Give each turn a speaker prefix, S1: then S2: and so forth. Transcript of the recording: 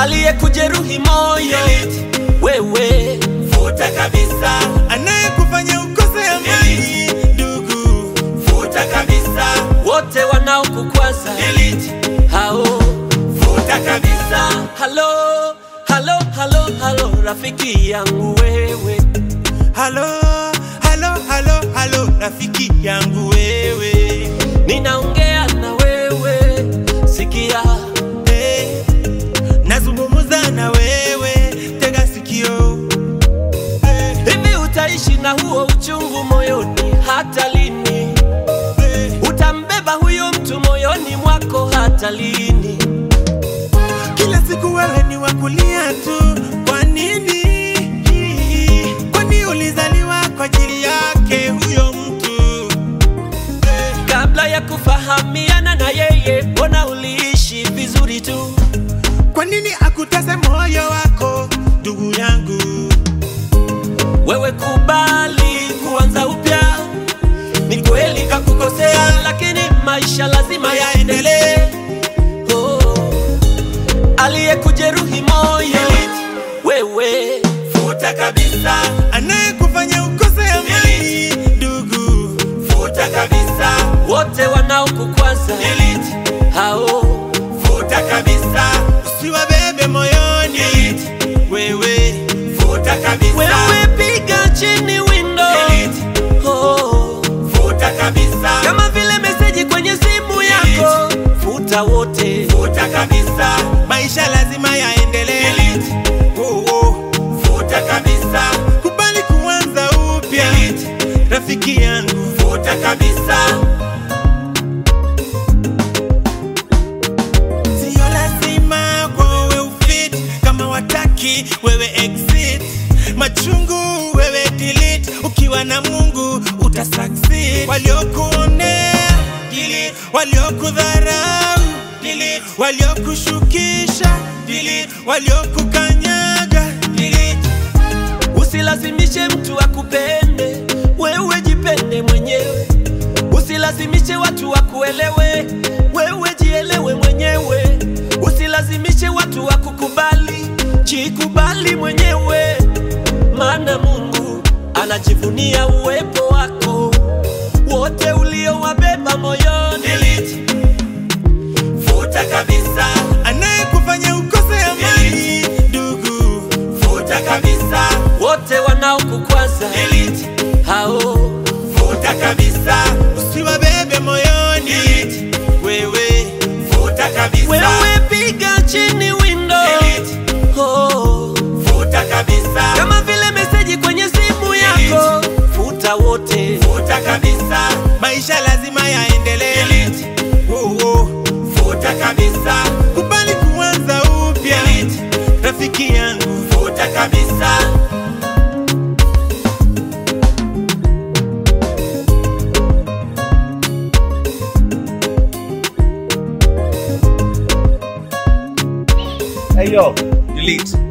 S1: aliyekujeruhi moyo wewe
S2: futa kabisa, anayekufanya ukose amani ndugu, futa kabisa,
S1: wote wanaokukwaza
S2: delete,
S1: hao
S2: futa kabisa,
S1: halo halo halo halo rafiki yangu wewe
S2: halo halo halo halo, rafiki yangu wewe,
S1: ninaongea na wewe sikia
S2: hey, nazungumza na wewe, tega sikio hey,
S1: hivi utaishi na huo uchungu moyoni hata lini
S2: hey.
S1: utambeba huyo mtu moyoni mwako hata lini
S2: Kila siku wewe ni wakulia tu, kwa nini? Kwani ulizaliwa kwa ajili yake huyo mtu Eh,
S1: kabla ya kufahamiana na yeye mbona uliishi vizuri tu
S2: Kwa nini akutese moyo wako ndugu yangu?
S1: wewe kubali kuanza upya ni kweli kakukosea lakini maisha lazima yaendelee oh. aliyekujeruhi moyo wewe
S2: Futa kabisa, anayekufanya ukose amani ndugu, futa kabisa,
S1: wote wanaokukwaza
S2: delete,
S1: hao
S2: futa kabisa, usiwabebe moyoni wewe, futa kabisa,
S1: wewe piga chini window
S2: delete,
S1: oh.
S2: futa kabisa.
S1: kama vile meseji kwenye simu yako futa wote
S2: futa kabisa, maisha lazima yaendelee. Oh, oh. Futa kabisa, kubali kuanza upya, rafiki yangu, futa kabisa. Sio lazima kwa wewe ufit, kama wataki wewe exit. Machungu wewe delete, ukiwa na Mungu uta succeed. Waliokuonea delete, waliokudharau delete, waliokushukisha delete, waliokukanyaga delete.
S1: usilazimishe mtu akupende wewe jipende mwenyewe usilazimishe watu wakuelewe wewe jielewe mwenyewe usilazimishe watu wakukubali jikubali mwenyewe maana mungu anajivunia uwepo wako wote uliowabeba moyoni
S2: delete. Futa kabisa, anayekufanya ukose amani ndugu, futa kabisa,
S1: wote wanaokukwaza
S2: delete.
S1: hao
S2: Futa kabisa, usiwabebe moyoni wewe, futa kabisa,
S1: wewe piga chini window
S2: delete.
S1: oh.
S2: Futa kabisa,
S1: kama vile meseji kwenye simu yako futa wote
S2: futa kabisa, maisha lazima yaendelee. Oh, oh. Futa kabisa, kubali kuanza upya, rafiki yangu, futa kabisa.
S3: Hey yo, delete.